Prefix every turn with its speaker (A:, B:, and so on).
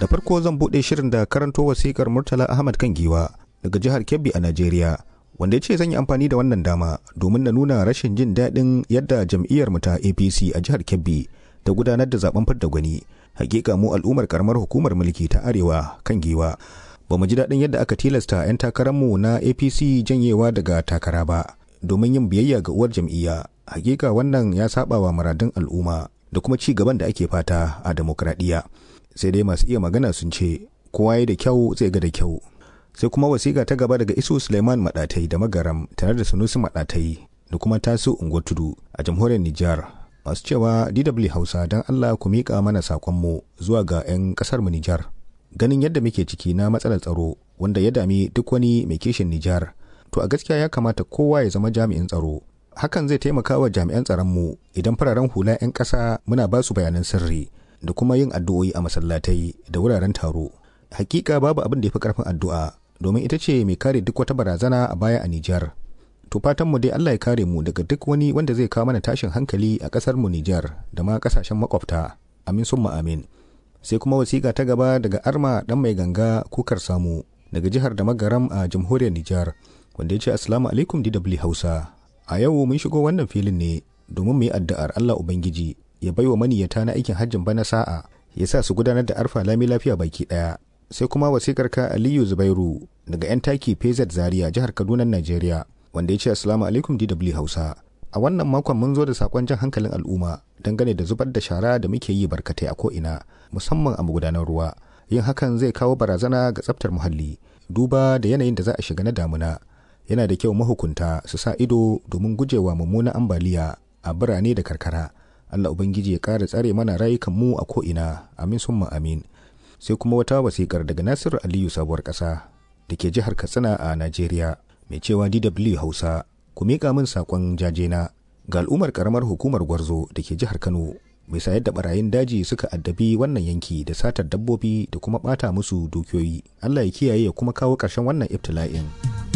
A: farko zan buɗe shirin da karanto wasikar Murtala Ahmad kan giwa daga jihar Kebbi a Najeriya. Wanda ya ce zan yi amfani da wannan dama domin na nuna rashin jin daɗin yadda jam'iyyar mu ta APC a jihar Kebbi ta gudanar da zaben fidda gwani. Hakika mu al'ummar karamar hukumar mulki ta Arewa kan giwa. Ba mu ji daɗin yadda aka tilasta 'yan takararmu na APC janyewa daga takara ba domin yin biyayya ga uwar jam'iyya. Hakika wannan ya saba wa muradun al'umma da kuma ci gaban da ake fata a demokradiyya. sai dai masu iya magana sun ce kowa ya da kyau zai ga da kyau sai kuma wasiƙa ta gaba daga isu suleiman maɗatai da magaram tare da sunusi maɗatai da kuma tasu unguwar tudu a jamhuriyar nijar masu cewa dw hausa don allah ku miƙa mana saƙonmu zuwa ga 'yan ƙasar mu nijar ganin yadda muke ciki na matsalar tsaro wanda ya dami duk wani mai kishin nijar to a gaskiya ya kamata kowa ya zama jami'in tsaro hakan zai taimaka wa jami'an tsaronmu idan fararen hula 'yan ƙasa muna ba su bayanan sirri da kuma yin addu'o'i a masallatai da wuraren taro. Hakika babu abin da ya fi karfin addu'a domin ita ce mai kare duk wata barazana a baya a Nijar. To fatan mu dai Allah ya kare mu daga duk wani wanda zai kawo mana tashin hankali a kasar mu Nijar da ma kasashen makwabta. Amin summa amin. Sai kuma wasiƙa ta gaba daga Arma dan mai ganga kukar samu daga jihar da magaram a jamhuriyar Nijar wanda ya ce Assalamu alaikum DW Hausa. A yau mun shigo wannan filin ne domin mu yi addu'ar Allah Ubangiji ya baiwa maniyata na aikin hajjin bana sa'a ya sa su gudanar da arfa lami lafiya baki daya sai kuma wasikar ka aliyu zubairu daga yan taki pz zaria jihar kaduna najeriya wanda ya ce assalamu alaikum dw hausa a wannan makon mun zo da sakon jan hankalin al'umma dangane da zubar da shara da muke yi barkatai a ko'ina musamman a magudanar ruwa yin hakan zai kawo barazana ga tsaftar muhalli duba da yanayin da za a shiga na damuna yana da kyau mahukunta su sa ido domin gujewa mummunan ambaliya a birane da karkara Allah Ubangiji ya ƙara tsare mana rayukan mu a ko'ina, amin summa amin. Sai kuma wata wasiƙar daga Nasiru Aliyu sabuwar ƙasa da ke jihar Katsina a Najeriya, mai cewa DW Hausa, ku miƙa min saƙon jajena ga al'ummar ƙaramar hukumar Gwarzo da ke jihar Kano, mai sayar da barayin daji suka addabi wannan yanki da satar dabbobi da kuma ɓata musu dukiyoyi. Allah ya kiyaye ya kuma kawo ƙarshen wannan ibtila'in.